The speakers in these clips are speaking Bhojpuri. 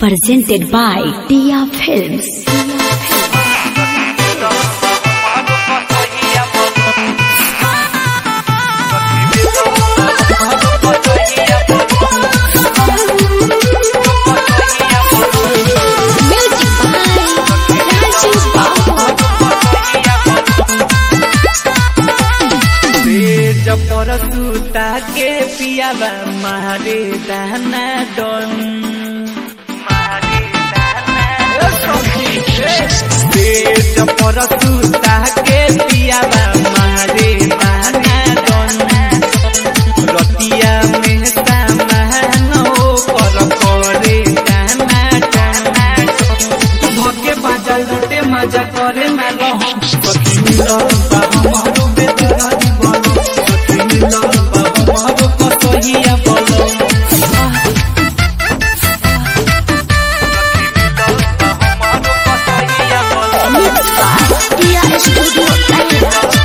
Presented by Tia Films. तेज परसुता के पियाबा मारे दाना डन तेज परसुता के पियाबा मारे दाना डन रतिया में सामान हो कर करे दाना डन धके बाजा लुटे मजा करे ना रहो सखी मिलन बा हमारो बेदरारी बोलो सखी मिलन बा हमारो कसहिया बोलो Tia Studio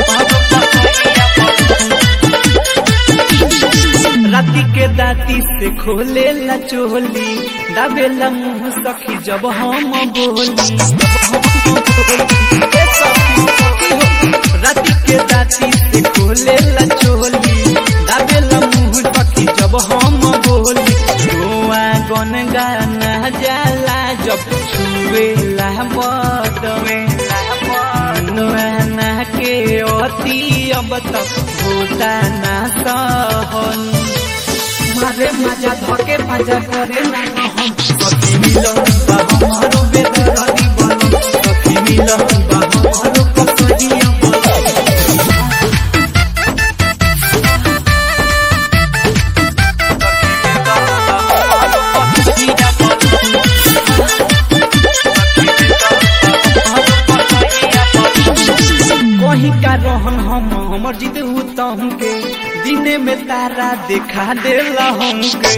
राती के दाती से खोले ला चोली दाबेला मुंह सखी जब हम बोली ए सखी, सखी हो। राती के दाती से खोले ला चोली दाबेला मुंह सखी जब हम बोली रोआ गन गाना जाला जब छुए ला बदवे नुआना के अति अब तक होता ना सहन मारे मजा धके मजा करे ना हम सखी मिलन बा हमारो बेदरारी बनो सखी मिलन बा हमारो कसरिया बनो कहीं का रहन हम हमर जिद तम के दिने में तारा देखा देला हमके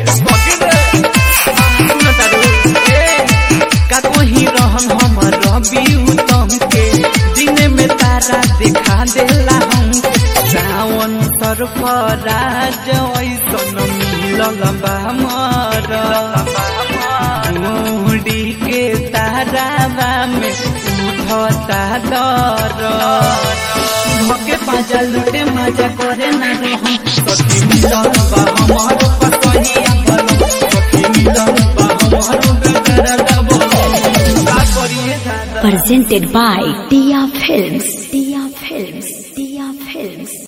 सुन तारू, ए, का कहीं रहन हमर रवि उत्तम के दिने में तारा देखा देला हमके सावन सरफराज ऐसन मिलल बा हमर मुड़ी के तारावा में उठता दर धके पाजा लुटे मजा करे ना रहम सखी मिलन बा हमारो पसहिया बनो सखी मिलन बा हमारो बेदरा दबो का करिए दादा Presented by Tia Films.